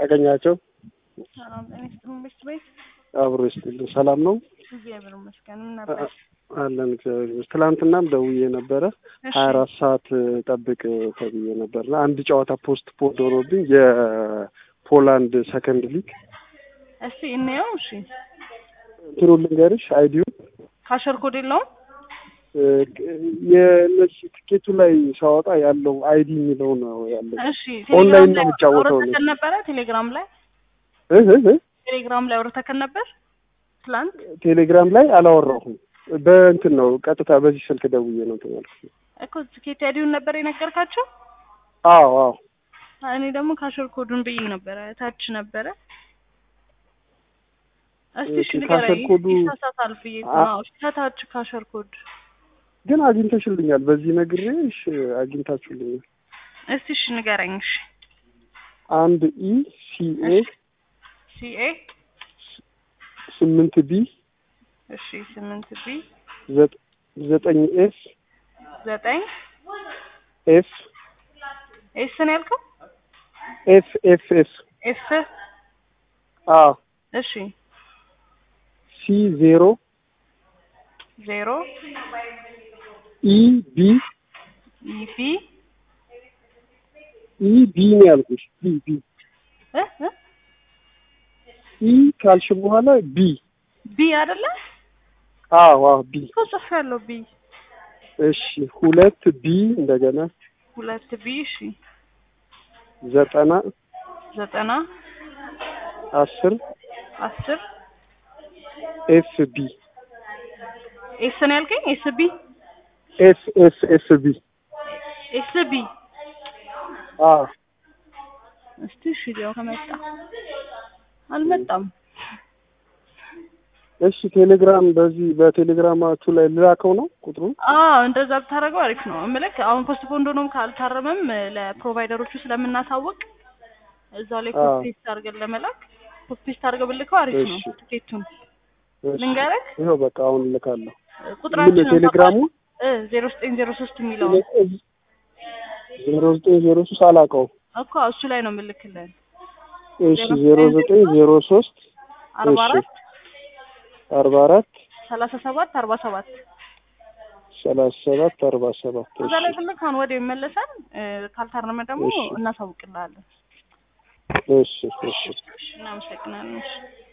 አገኛቸው ሰላም ጤና ይስጥልኝ። ቤት ቤት አብሮ ይስጥልኝ። ሰላም ነው እግዚአብሔር ይመስገን። ምን ነበር? አለን እግዚአብሔር ይመስገን። ትላንትናም ደውዬ ነበረ እሺ ሀያ አራት ሰዓት ጠብቅ ተብዬ ነበርና አንድ ጨዋታ ፖስት ፖድ ሆኖብኝ የፖላንድ ሰከንድ ሊግ እስቲ እንየው። እሺ እንትኑ ልንገርሽ አይዲዩ ካሸር ኮድ የለውም? የእነዚህ ትኬቱ ላይ ሳወጣ ያለው አይዲ የሚለው ነው ያለው። እሺ ኦንላይን ቴሌግራም ነው ላይ የሚጫወተው ነው። አውርተከን ነበረ? ቴሌግራም ላይ እህ እህ እህ ቴሌግራም ላይ አውርተከን ነበር ትላንት? ቴሌግራም ላይ አላወራሁም። በእንትን ነው ቀጥታ በዚህ ስልክ ደውዬ ነው እንትን ያልኩት። እኮ ትኬት አይዲውን ነበር የነገርካቸው? አዎ አዎ እኔ ደግሞ ካሸር ኮዱን ብዬ ነበረ ታች ነበረ። እስቲ እሺ ኦኬ፣ ንገረኝ። ካሸር ኮዱ- ይሳሳታል ብዬ እኮ አ- ነው። እሺ፣ ከታች ካሸር ኮድ ግን አግኝተሽልኛል። በዚህ ነግሬሽ አግኝታችሁልኛል። እስቲ እሺ ንገረኝ። እሺ አንድ ኢ ሲኤ ሲኤ ስምንት ቢ እሺ ስምንት ቢ ዘጠ- ዘጠኝ ኤፍ ዘጠኝ ኤፍ ኤስ ነው ያልከው? ኤፍ ኤፍ ኤፍ ኤፍ አ እሺ ሲ ዜሮ ዜሮ ኢ ቢ ኢቢ ኢ ቢ ነው ያልኩሽ። ቢ ቢ እ እ ኢ ካልሽ በኋላ ቢ ቢ አይደለ? አዎ አዎ ቢ እኮ ጽፌያለሁ። ቢ እሺ ሁለት ቢ እንደገና ሁለት ቢ እሺ ዘጠና ዘጠና አስር አስር ኤፍ ቢ ኤስ ነው ያልከኝ? ኤስ ቢ ኤፍ ኤፍ ኤፍ ቢ ኤስ ቢ አ እስቲ እሺ ሊያው ከመጣ አልመጣም። እሺ ቴሌግራም በዚህ በቴሌግራማችሁ ላይ ልላከው ነው ቁጥሩ አዎ እንደዛ ብታደርገው አሪፍ ነው። እምልክ አሁን ፖስት ፖንድ ሆኖም ካልታረመም ለፕሮቫይደሮቹ ስለምናሳውቅ እዛው ላይ አዎ። ኮፒ ፔስት አድርገን ለመላክ ኮፒ ፔስት አድርገው ብልከው አሪፍ ነው። እሺ። ትኬቱን እሺ። ልንገርህ ይኸው በቃ አሁን ልካለሁ። ቁጥራችን ምን ቴሌግራሙ ዜሮ ዘጠኝ ዜሮ ሶስት የሚለው ዜሮ ዘጠኝ ዜሮ ሶስት አላውቀውም። እኮ እሱ ላይ ነው የምልክልን እሺ ዜሮ ዘጠኝ ዜሮ ሶስት አርባ እሺ። አራት አርባ አራት ሰላሳ ሰባት አርባ ሰባት ሰላሳ ሰባት አርባ ሰባት እዛ ላይ ብልክ አሁን ወዲያው ይመለሳል። እ፣ ካልታረመ ደግሞ እሺ። እናሳውቅልሃለን። እሺ እሺ እናመሰግናለን። እሺ